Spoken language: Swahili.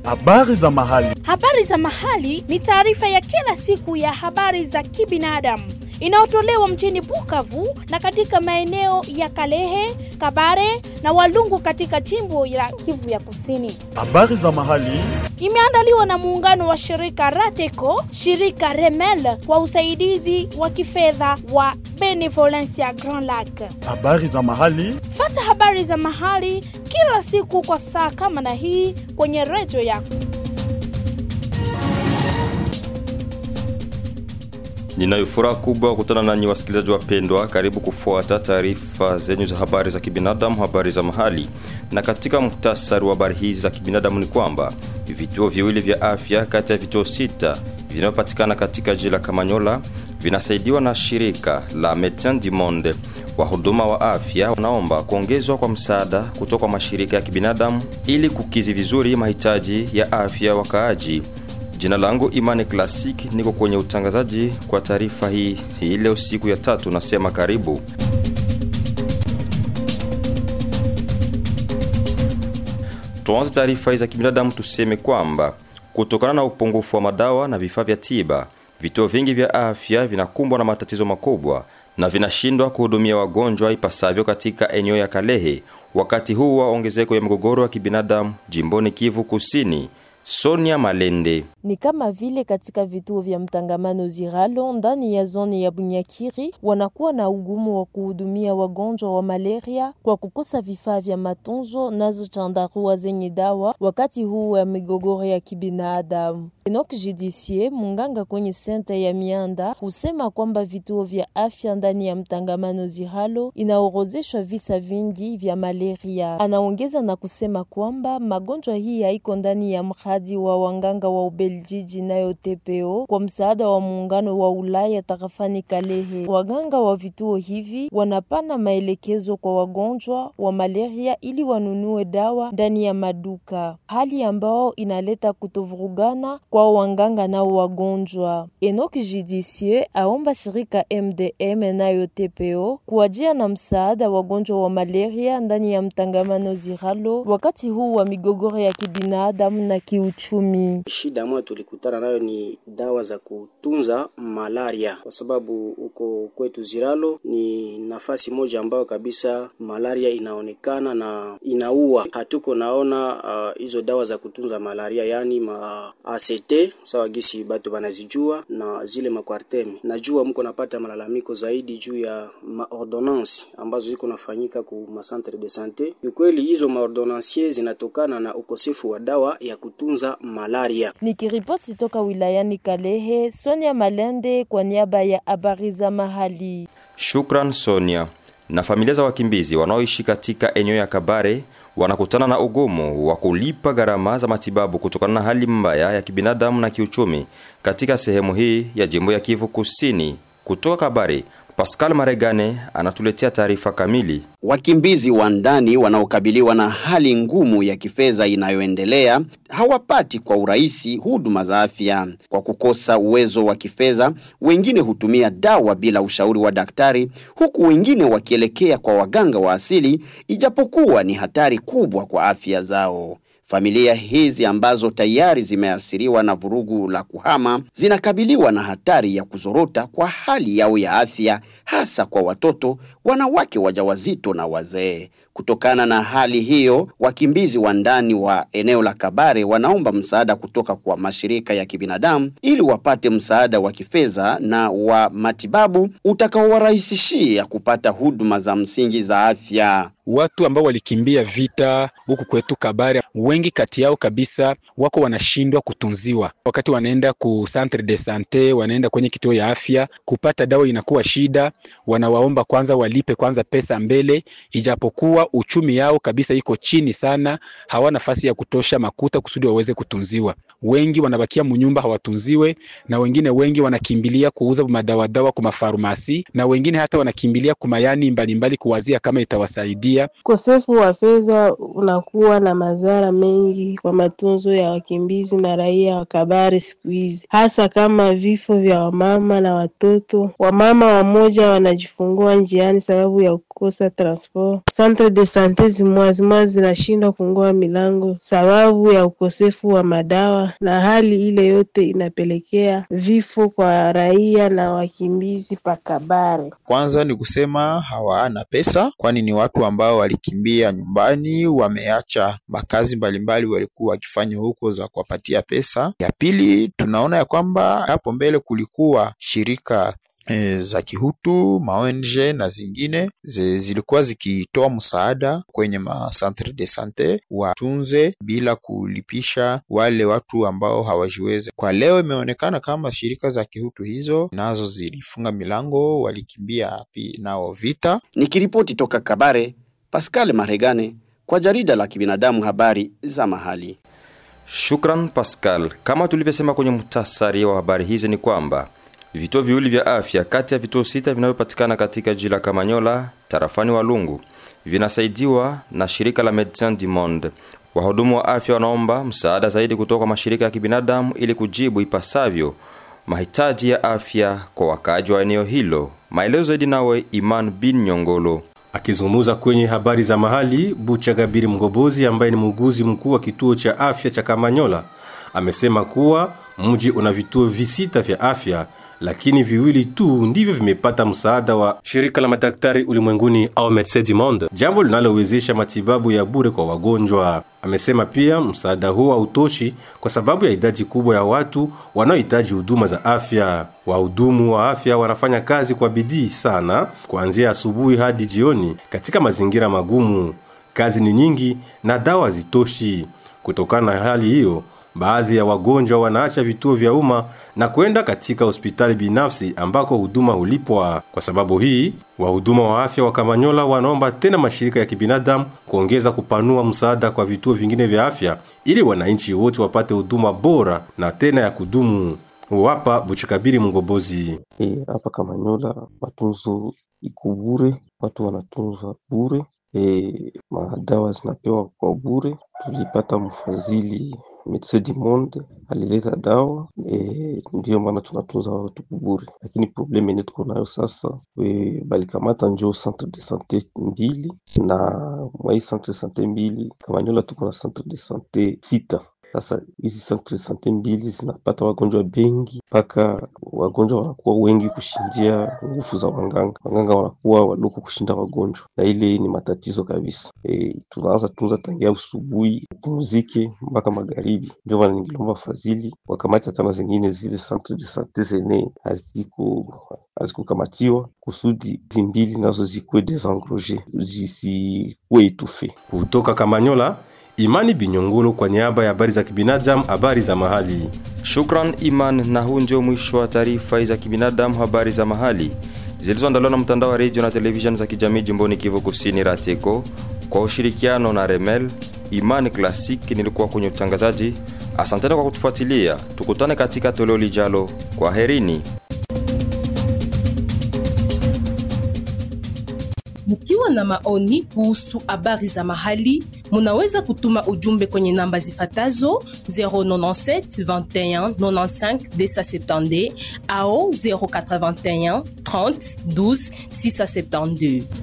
Habari za mahali. Habari za mahali ni taarifa ya kila siku ya habari za kibinadamu inayotolewa mjini Bukavu na katika maeneo ya Kalehe, Kabare na Walungu katika jimbo la Kivu ya Kusini. Habari za mahali. Imeandaliwa na muungano wa shirika Rateco, shirika Remel kwa usaidizi wa kifedha wa Benevolencia Grand Lac. Habari za mahali. Fata habari za mahali kila siku kwa saa kama na hii kwenye redio yako. Ninayo furaha kubwa kukutana nanyi wasikilizaji wapendwa. Karibu kufuata taarifa zenyu za habari za kibinadamu, habari za mahali. Na katika muhtasari wa habari hizi za kibinadamu ni kwamba vituo viwili vya afya kati ya vituo sita vinavyopatikana katika jiji la Kamanyola vinasaidiwa na shirika la Medecins du Monde. Wahuduma wa afya wanaomba kuongezwa kwa msaada kutoka kwa mashirika ya kibinadamu ili kukizi vizuri mahitaji ya afya wakaaji. Jina langu Imani Classic, niko kwenye utangazaji kwa taarifa hii hii leo siku ya tatu, nasema karibu. Tuanze taarifa hii za kibinadamu, tuseme kwamba kutokana na upungufu wa madawa na vifaa vya tiba, vituo vingi vya afya vinakumbwa na matatizo makubwa na vinashindwa kuhudumia wagonjwa ipasavyo katika eneo ya Kalehe wakati huu wa ongezeko ya migogoro ya kibinadamu jimboni Kivu Kusini. Sonia Malende. Ni kama vile katika vituo vya mtangamano Ziralo ndani ya zoni ya Bunyakiri wanakuwa na ugumu wa kuhudumia wagonjwa wa malaria kwa kukosa vifaa vya matunzo nazo chandarua zenye dawa wakati huu wa migogoro ya kibinadamu. Enoch Judicie, munganga kwenye senta ya Mianda, husema kwamba vituo vya afya ndani ya mtangamano Ziralo inaorozeshwa visa vingi vya malaria. Anaongeza na kusema kwamba magonjwa hii haiko ndani ya mradi wa wanganga wa Ubeljiji nayo TPO kwa msaada wa muungano wa Ulaya tarafani Kalehe. Waganga wa vituo hivi wanapana maelekezo kwa wagonjwa wa malaria ili wanunue dawa ndani ya maduka, hali ambao inaleta kutovurugana kwa wanganga nao wagonjwa. Enoch Judicie aomba shirika MDM nayo TPO kuwajia na msaada wagonjwa wa malaria ndani ya mtangamano Ziralo wakati huu wa migogoro ya kibinadamu na kiuchumi. Shida ambayo tulikutana nayo ni dawa za kutunza malaria, kwa sababu huko kwetu Ziralo ni nafasi moja ambayo kabisa malaria inaonekana na inaua. Hatuko naona hizo uh, dawa za kutunza malaria, yani ma ACT sawa gisi batu banazijua na zile makwarteme. Najua mko napata malalamiko zaidi juu ya maordonnance ambazo ziko nafanyika ku macentre de sante. Ukweli hizo maordonnancier zinatokana na ukosefu wa dawa ya kutunza malaria. Nikiripoti toka wilayani Kalehe, Sonia Malende kwa niaba ya habari za mahali. Shukran Sonia. Na familia za wakimbizi wanaoishi katika eneo ya Kabare wanakutana na ugumu wa kulipa gharama za matibabu kutokana na hali mbaya ya kibinadamu na kiuchumi katika sehemu hii ya jimbo ya Kivu Kusini. Kutoka Kabare, Pascal Maregane anatuletea taarifa kamili. Wakimbizi wa ndani wanaokabiliwa na hali ngumu ya kifedha inayoendelea hawapati kwa urahisi huduma za afya kwa kukosa uwezo wa kifedha. Wengine hutumia dawa bila ushauri wa daktari, huku wengine wakielekea kwa waganga wa asili, ijapokuwa ni hatari kubwa kwa afya zao. Familia hizi ambazo tayari zimeathiriwa na vurugu la kuhama zinakabiliwa na hatari ya kuzorota kwa hali yao ya afya, hasa kwa watoto, wanawake wajawazito na wazee. Kutokana na hali hiyo, wakimbizi wa ndani wa eneo la Kabare wanaomba msaada kutoka kwa mashirika ya kibinadamu ili wapate msaada wa kifedha na wa matibabu utakaowarahisishia kupata huduma za msingi za afya. Watu ambao walikimbia vita huku kwetu Kabare, wengi kati yao kabisa wako wanashindwa kutunziwa. Wakati wanaenda ku centre de sante, wanaenda kwenye kituo ya afya kupata dawa inakuwa shida. Wanawaomba kwanza walipe kwanza pesa mbele, ijapokuwa uchumi yao kabisa iko chini sana, hawana nafasi ya kutosha makuta kusudi waweze kutunziwa. Wengi wanabakia munyumba hawatunziwe, na wengine wengi wanakimbilia kuuza madawa dawa kwa mafarmasi, na wengine hata wanakimbilia kumayani mbalimbali kuwazia kama itawasaidia kukimbia. Ukosefu wa fedha unakuwa na madhara mengi kwa matunzo ya wakimbizi na raia wa Kabare siku hizi, hasa kama vifo vya wamama na watoto. Wamama wamoja wanajifungua njiani sababu ya kukosa transport. Centre de sante zimwa zimwa zinashindwa kungua milango sababu ya ukosefu wa madawa, na hali ile yote inapelekea vifo kwa raia na wakimbizi pa Kabare. Kwanza ni kusema hawana pesa, kwani ni watu ambao walikimbia nyumbani, wameacha makazi mbalimbali walikuwa wakifanya huko za kuwapatia pesa. Ya pili, tunaona ya kwamba hapo mbele kulikuwa shirika e, za kihutu maONG na zingine zi, zilikuwa zikitoa msaada kwenye ma centre de sante watunze bila kulipisha wale watu ambao hawajiwezi. Kwa leo imeonekana kama shirika za kihutu hizo nazo zilifunga milango, walikimbia pi nao vita. Nikiripoti toka Kabare, Pascal Maregane kwa jarida la kibinadamu habari za mahali. Shukran Pascal. Kama tulivyosema kwenye muhtasari wa habari hizi ni kwamba vituo viwili vya afya kati ya vituo sita vinavyopatikana katika jiji la Kamanyola tarafani Walungu vinasaidiwa na shirika la Medecins du Monde. Wahudumu wa afya wanaomba msaada zaidi kutoka kwa mashirika ya kibinadamu ili kujibu ipasavyo mahitaji ya afya kwa wakaaji wa eneo hilo. Maelezo zaidi nawe Iman bin Nyongolo. Akizungumza kwenye habari za mahali, Bucha Gabiri Mgobozi ambaye ni muuguzi mkuu wa kituo cha afya cha Kamanyola amesema kuwa mji una vituo visita vya afya, lakini viwili tu ndivyo vimepata msaada wa shirika la madaktari ulimwenguni au Medecins du Monde, jambo linalowezesha matibabu ya bure kwa wagonjwa. Amesema pia msaada huo hautoshi kwa sababu ya idadi kubwa ya watu wanaohitaji huduma za afya. Wahudumu wa afya wanafanya kazi kwa bidii sana kuanzia asubuhi hadi jioni katika mazingira magumu. Kazi ni nyingi na dawa hazitoshi. Kutokana na hali hiyo, baadhi ya wagonjwa wanaacha vituo vya umma na kwenda katika hospitali binafsi ambako huduma hulipwa. Kwa sababu hii, wahuduma wa afya wa Kamanyola wanaomba tena mashirika ya kibinadamu kuongeza kupanua msaada kwa vituo vingine vya afya ili wananchi wote wapate huduma bora na tena ya kudumu. Huwapa Buchikabiri Mgobozi. E, hapa Kamanyola matunzo iko bure, watu wanatunzwa bure. E, madawa zinapewa kwa bure. Tulipata mfadhili Medecins du Monde alileta dawa e, ndiyo maana tunatunza watu bure, lakini probleme yenye tuko nayo sasa e, balikamata njo centre de sante mbili na mwa hii centre de sante mbili Kamanyola tuko na centre de sante sita. Sasa hizi centre de sante mbili zinapata wagonjwa bengi mpaka wagonjwa wanakuwa wengi kushindia nguvu za wanganga. Wanganga wanakuwa wadogo kushinda wagonjwa, na ile ni matatizo kabisa. E, tunaanza tunza tangia usubuhi upumzike mpaka magharibi. Ndio maana ningilomba fadhili wakamati hata na zingine zile centre de sante zene haziko hazikukamatiwa kusudi hizi mbili nazo zikuwe desengroge zisikuwe itufe. Kutoka Kamanyola, Imani Binyongolo kwa niaba ya habari za kibinadamu, habari za mahali. Shukran Iman, na huu ndio mwisho wa taarifa za kibinadamu, habari za mahali zilizoandaliwa na mtandao wa redio na televisheni za kijamii jimboni Kivu Kusini, Rateko, kwa ushirikiano na Remel. Imani Classic nilikuwa kwenye utangazaji. Asanteni kwa kutufuatilia, tukutane katika toleo lijalo. Kwa herini. Mkiwa na maoni kuhusu habari za mahali, munaweza kutuma ujumbe kwenye namba zifatazo 097 21 95 270 au 081 30 12 672.